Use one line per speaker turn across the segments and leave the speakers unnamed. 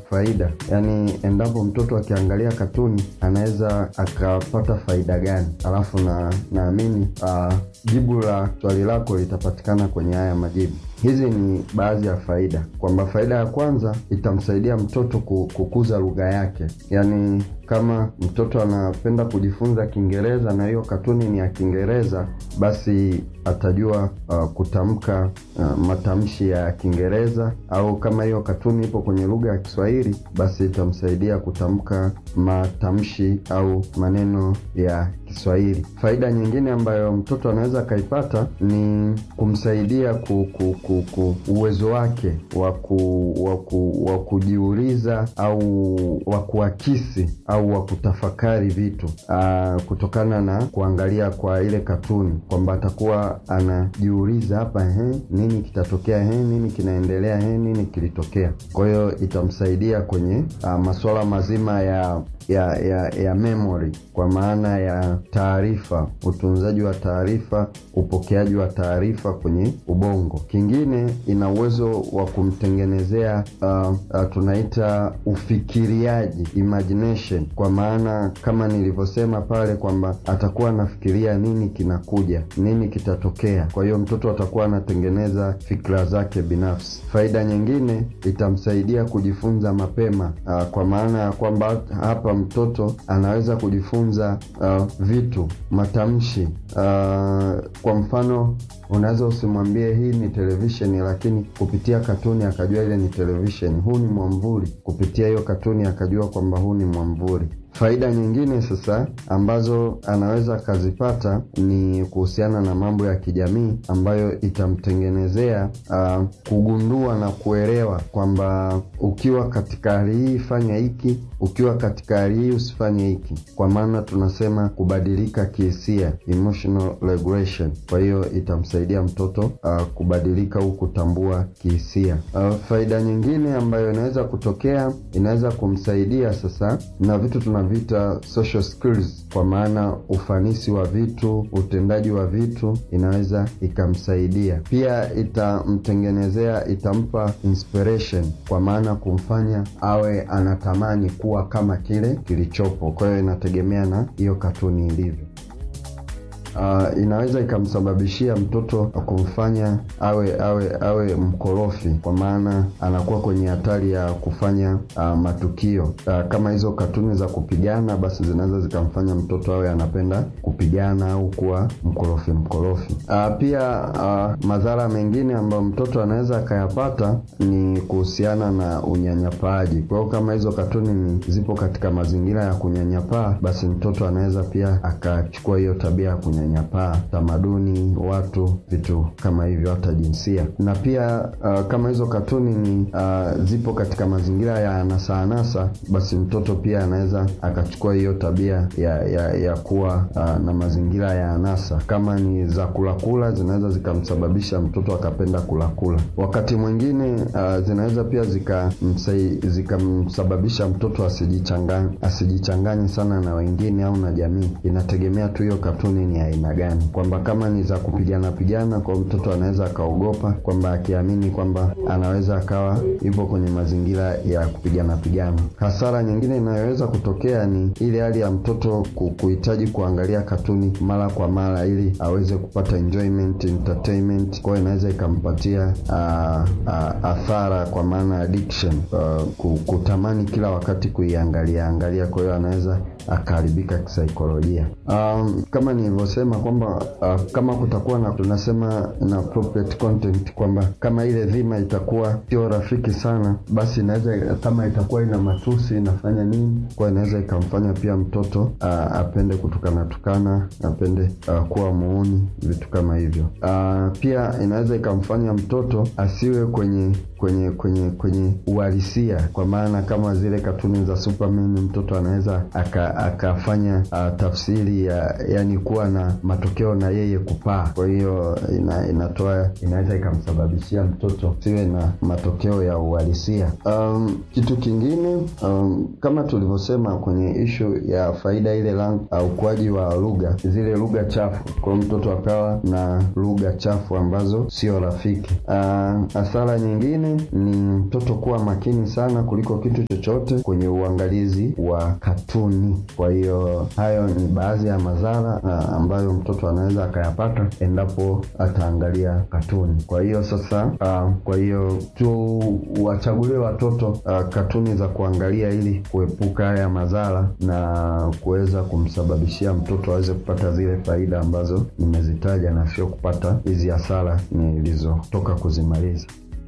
faida, yaani endapo mtoto akiangalia katuni anaweza akapata faida gani, alafu na naamini uh, jibu la swali lako litapatikana kwenye haya majibu. Hizi ni baadhi ya faida, kwamba faida ya kwanza itamsaidia mtoto kukuza lugha yake. Yaani, kama mtoto anapenda kujifunza Kiingereza na hiyo katuni ni ya Kiingereza, basi atajua uh, kutamka uh, matamshi ya Kiingereza, au kama hiyo katuni ipo kwenye lugha ya Kiswahili, basi itamsaidia kutamka matamshi au maneno ya Kiswahili. Faida nyingine ambayo mtoto anaweza akaipata ni kumsaidia ku, ku, ku, ku uwezo wake wa ku, wa kujiuliza au wa kuakisi au wa kutafakari vitu aa, kutokana na kuangalia kwa ile katuni, kwamba atakuwa anajiuliza hapa, he, nini kitatokea, he, nini kinaendelea, he, nini kilitokea. Kwa hiyo itamsaidia kwenye aa, masuala mazima ya ya ya ya memory kwa maana ya taarifa, utunzaji wa taarifa, upokeaji wa taarifa kwenye ubongo. Kingine ina uwezo wa kumtengenezea uh, uh, tunaita ufikiriaji, imagination, kwa maana kama nilivyosema pale kwamba atakuwa anafikiria nini kinakuja, nini kitatokea. Kwa hiyo mtoto atakuwa anatengeneza fikra zake binafsi. Faida nyingine itamsaidia kujifunza mapema, uh, kwa maana ya kwamba hapa mtoto anaweza kujifunza uh, vitu matamshi. Uh, kwa mfano unaweza usimwambie hii ni televisheni, lakini kupitia katuni akajua ile ni televisheni. Huu ni mwamvuli, kupitia hiyo katuni akajua kwamba huu ni mwamvuli. Faida nyingine sasa ambazo anaweza akazipata ni kuhusiana na mambo ya kijamii ambayo itamtengenezea uh, kugundua na kuelewa kwamba ukiwa katika hali hii fanya hiki, ukiwa katika hali hii usifanye hiki, kwa maana tunasema kubadilika kihisia, emotional regulation. Kwa hiyo itamsaidia mtoto uh, kubadilika au kutambua kihisia. Uh, faida nyingine ambayo inaweza kutokea inaweza kumsaidia sasa na vitu tuna vita social skills, kwa maana ufanisi wa vitu, utendaji wa vitu inaweza ikamsaidia pia. Itamtengenezea, itampa inspiration, kwa maana kumfanya awe anatamani kuwa kama kile kilichopo. Kwa hiyo inategemea na hiyo katuni ilivyo. Uh, inaweza ikamsababishia mtoto kumfanya awe awe awe mkorofi, kwa maana anakuwa kwenye hatari ya kufanya uh, matukio uh, kama hizo katuni za kupigana, basi zinaweza zikamfanya mtoto awe anapenda kupigana au kuwa mkorofi mkorofi. Uh, pia uh, madhara mengine ambayo mtoto anaweza akayapata ni kuhusiana na unyanyapaaji. Kwa hiyo kama hizo katuni ni zipo katika mazingira ya kunyanyapaa, basi mtoto anaweza pia akachukua hiyo tabia ya nyanyapaa tamaduni, watu, vitu kama hivyo, hata jinsia. Na pia uh, kama hizo katuni ni uh, zipo katika mazingira ya anasa anasa, basi mtoto pia anaweza akachukua hiyo tabia ya ya, ya kuwa uh, na mazingira ya anasa. Kama ni za kulakula, zinaweza zikamsababisha mtoto akapenda kulakula. Wakati mwingine uh, zinaweza pia zikamsababisha zika mtoto asijichanganye asijichanganye sana na wengine au na jamii. Inategemea tu hiyo katuni ni aina gani, kwamba kama ni za kupigana pigana, kwa mtoto anaweza akaogopa, kwamba akiamini kwamba anaweza akawa yupo kwenye mazingira ya kupigana pigana. Hasara nyingine inayoweza kutokea ni ile hali ya mtoto kuhitaji kuangalia katuni mara kwa mara ili aweze kupata enjoyment, entertainment. Kwa hiyo inaweza ikampatia athara kwa maana addiction, uh, kutamani kila wakati kuiangalia angalia. Kwa hiyo anaweza akaharibika kisaikolojia. Um, kama nilivyosema kwamba uh, kama kutakuwa na tunasema na appropriate content, kwamba kama ile dhima itakuwa sio rafiki sana, basi inaweza kama itakuwa ina matusi inafanya nini, kwa inaweza ikamfanya pia mtoto uh, apende kutukana tukana, apende uh, kuwa muuni, vitu kama hivyo. Uh, pia inaweza ikamfanya mtoto asiwe kwenye kwenye kwenye kwenye uhalisia, kwa maana kama zile katuni za Superman, mtoto anaweza akafanya aka uh, tafsiri ya yani kuwa na matokeo na yeye kupaa. Kwa hiyo ina, inatoa inaweza ikamsababishia mtoto siwe na matokeo ya uhalisia. Um, kitu kingine um, kama tulivyosema kwenye ishu ya faida ile lang uh, ukuaji wa lugha, zile lugha chafu, kwa mtoto akawa na lugha chafu ambazo sio rafiki. Uh, hasara nyingine kingine ni mtoto kuwa makini sana kuliko kitu chochote kwenye uangalizi wa katuni. Kwa hiyo hayo ni baadhi ya madhara uh, ambayo mtoto anaweza akayapata endapo ataangalia katuni. Kwa hiyo sasa, uh, kwa hiyo tu wachagulie watoto uh, katuni za kuangalia ili kuepuka haya madhara na kuweza kumsababishia mtoto aweze kupata zile faida ambazo nimezitaja na sio kupata hizi hasara nilizotoka kuzimaliza.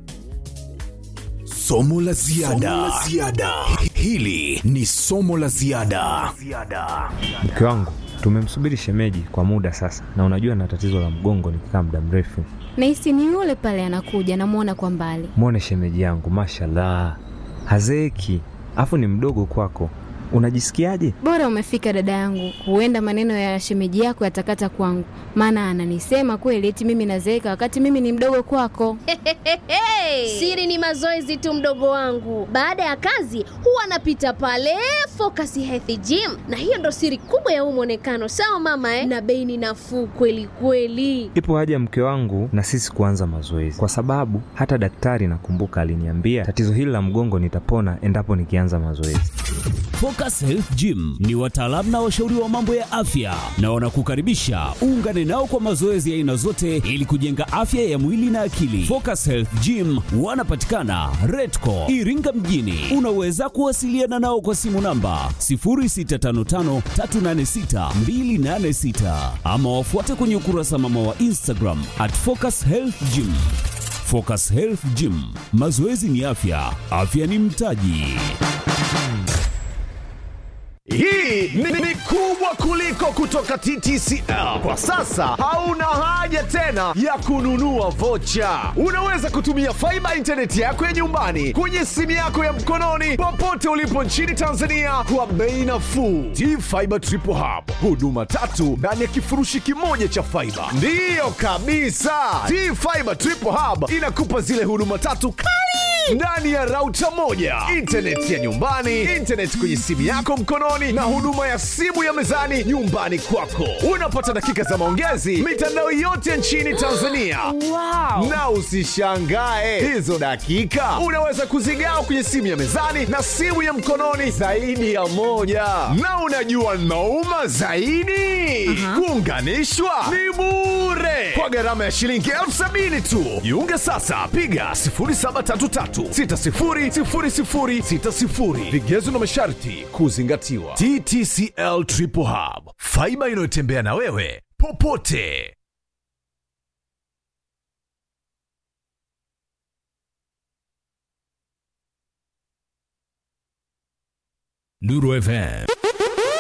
Somo la ziada. Hili ni somo la ziada.
Mke wangu tumemsubiri shemeji kwa muda sasa, na unajua na tatizo la mgongo nikikaa muda mrefu.
Nahisi ni yule pale anakuja, namwona kwa mbali.
Mwone shemeji yangu, mashallah, hazeeki, afu ni mdogo kwako. Unajisikiaje?
Bora umefika dada yangu, huenda maneno ya shemeji yako yatakata kwangu, maana ananisema kweli eti mimi nazeeka wakati mimi ni mdogo kwako.
Siri ni mazoezi tu, mdogo wangu. Baada ya kazi huwa anapita pale Focus Health Gym, na hiyo ndo siri kubwa ya huu mwonekano. Sawa mama eh? Na bei ni nafuu kweli kweli.
Ipo haja mke wangu na sisi kuanza mazoezi, kwa sababu hata daktari nakumbuka aliniambia tatizo hili la mgongo nitapona endapo nikianza mazoezi.
Focus Health Gym ni wataalamu na washauri wa mambo ya afya na wanakukaribisha uungane nao kwa mazoezi ya aina zote ili kujenga afya ya mwili na akili. Focus Health Gym wanapatikana Redco Iringa mjini. Unaweza kuwasiliana nao kwa simu namba 0655386286 ama wafuate kwenye ukurasa mama wa Instagram at Focus Health Gym. Focus Health Gym, mazoezi ni afya, afya ni mtaji.
Hii ni, ni kubwa kuliko kutoka TTCL. Kwa sasa hauna haja tena ya kununua vocha. Unaweza kutumia faiba intaneti yako ya nyumbani kwenye simu yako ya mkononi popote ulipo nchini Tanzania kwa bei nafuu. T-Fiber Triple Hub, huduma tatu ndani ya kifurushi kimoja cha faiba. Ndiyo kabisa, T-Fiber Triple Hub inakupa zile huduma tatu kali ndani ya rauta moja, intaneti ya nyumbani, intaneti kwenye simu yako mkononi, na huduma ya simu ya mezani nyumbani kwako. Unapata dakika za maongezi mitandao yote nchini Tanzania.
Wow.
Na usishangae hizo dakika unaweza kuzigawa kwenye simu ya mezani na simu ya mkononi zaidi ya moja. Na unajua nauma zaidi, kuunganishwa ni bure kwa gharama ya shilingi elfu sabini tu. Jiunge sasa, piga 0733600060. Vigezo na masharti kuzingatiwa. TTCL Triple Hub, faiba inayotembea na wewe popote.
Nuru FM